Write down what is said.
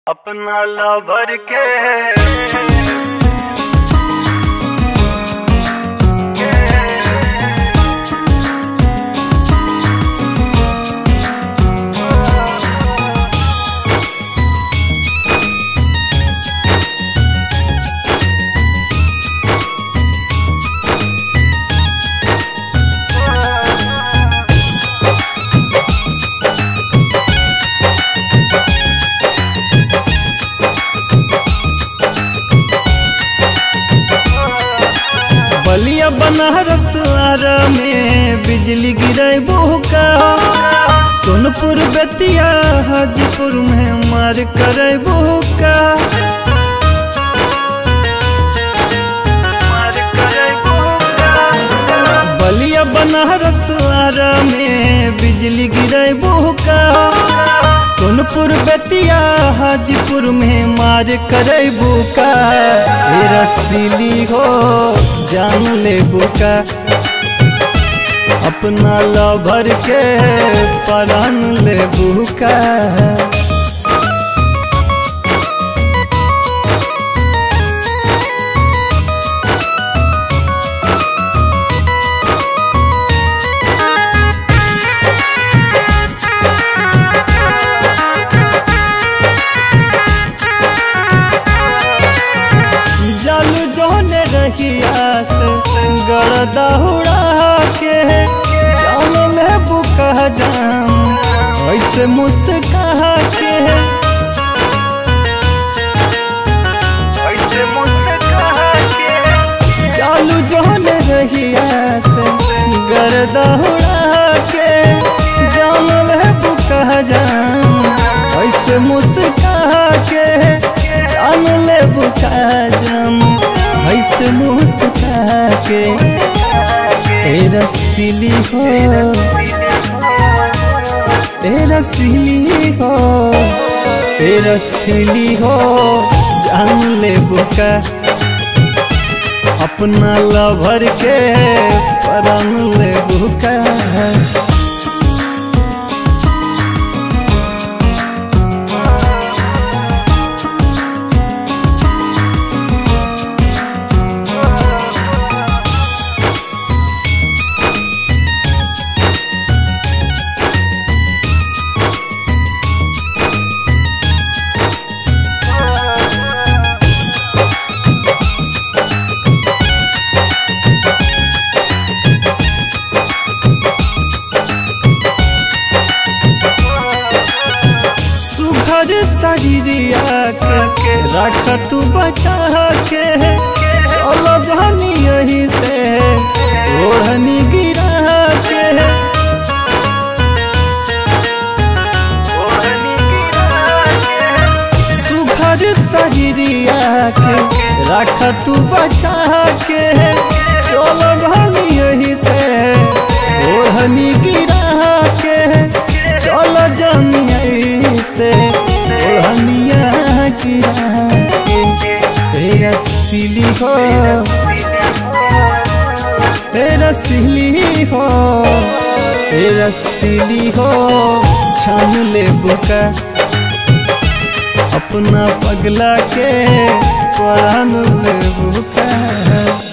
अपना लवर के बलिया बनारस आरा में बिजली गिरे का सोनपुर बेतिया हाजीपुर में मार करे का मार करे बलिया बनारस आरा में बिजली गिरे का सोनपुर बेतिया हाजीपुर में मार करे बुका ए रसीली हो जान ले बुका अपना लभर के परान ले बुका जालू जोने रहिया से गरदा उड़ा के जान ले बुका जाम ऐसे मुस्का के ऐसे मुस्कुरा के चालू जोन रहिया से गर्दा उड़ा के जान ले बुका जाम ऐसे मुस्का के जान ले बुका जाम ऐसे मुस्का के तेरा सिली हो तेरा सिली हो तेरा सिली हो जान ले बुका अपना लभर के परान ले बुका सुघर शरीरिया के रख तू बचा के चलो जानी यही से ओढ़नी गिरा के ओढ़नी गिरा के सुघर शरीरिया के रख तू बचा के चलो जानी यही से ओढ़नी गिरा के चलो जानी यही से ओढ़निया गिरा के तेरा सिली हो तेरा सिली हो तेरा सिली हो छान ले बुका अपना पगला के परान ले बुका